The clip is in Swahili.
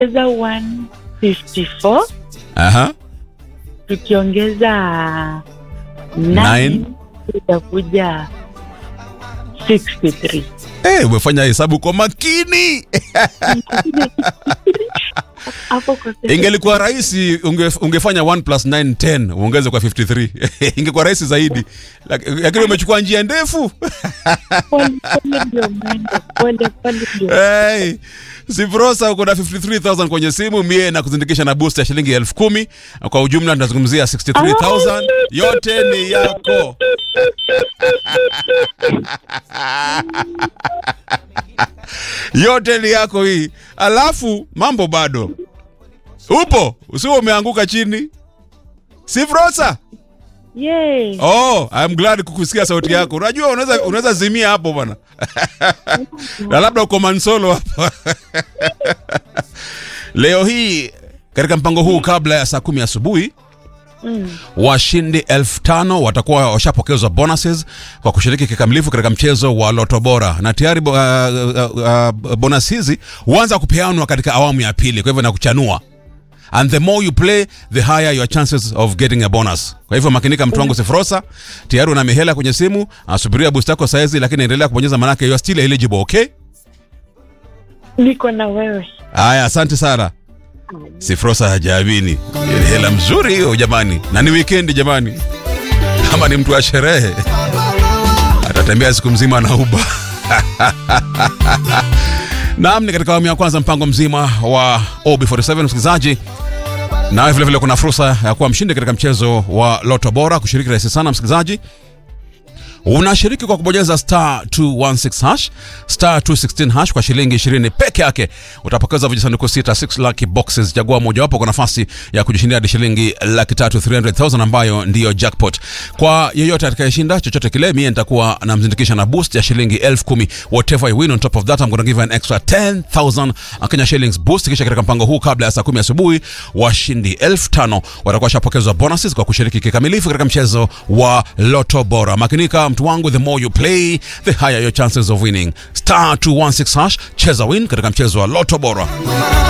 tukiongeza 154 Aha. tukiongeza Nine. 9 itakuja 63 Eh, umefanya hesabu kwa makini. hapo kwa sasa Ingelikuwa rahisi unge, ungefanya 1 plus 9 10 uongeze kwa 53. Ingekuwa rahisi zaidi. Lak- Lakini umechukua njia ndefu. pole pole ndio mwendo pole pole ndio Hey, Sifrosa uko na 53000 kwenye simu, mie na kuzindikisha na boost ya shilingi elfu kumi. Kwa ujumla tunazungumzia 63000 yote ni yako. yote ni yako hii. Alafu mambo bado upo, usio umeanguka chini. Sifrosa. Yay. Oh, I'm glad kukusikia sauti yako. Unajua unaweza unaweza zimia hapo bwana. na labda uko mansolo hapa. Leo hii katika mpango huu kabla ya saa kumi asubuhi Mm. washindi elfu tano watakuwa washapokezwa bonuses kwa kushiriki kikamilifu katika mchezo wa loto bora na tayari uh, uh, uh, bonus hizi huanza kupeanwa katika awamu ya pili kwa hivyo nakuchanua and the more you play the higher your chances of getting a bonus kwa hivyo makinika mtu wangu sifrosa tayari una mihela kwenye simu asubiria boost yako saizi lakini endelea kubonyeza manake you are still eligible okay niko na wewe haya asante sana sifrosa hajabini Ni hela mzuri hiyo jamani na ni weekend jamani kama ni mtu wa sherehe atatembea siku mzima na uba naam ni katika awamu ya kwanza mpango mzima wa ob47 msikilizaji nawe vilevile kuna fursa ya kuwa mshindi katika mchezo wa loto bora kushiriki rahisi sana msikilizaji unashiriki kwa kubonyeza star 216 hash star 216 hash kwa shilingi 20 peke yake utapokeza vijisanduku sita 6 lucky boxes chagua mojawapo kwa nafasi ya kujishindia hadi shilingi laki tatu 300000 ambayo ndiyo jackpot kwa yeyote atakayeshinda chochote kile mie nitakuwa namzindikisha na boost ya shilingi elfu kumi whatever you win on top of that I'm gonna give you an extra 10000 Kenya shillings boost kisha katika mpango huu kabla ya saa kumi asubuhi washindi elfu tano watakuwa washapokezwa bonuses kwa kushiriki kikamilifu katika mchezo wa loto bora makinika mtu wangu the more you play the higher your chances of winning star 216 hash cheza win katika mchezo wa loto bora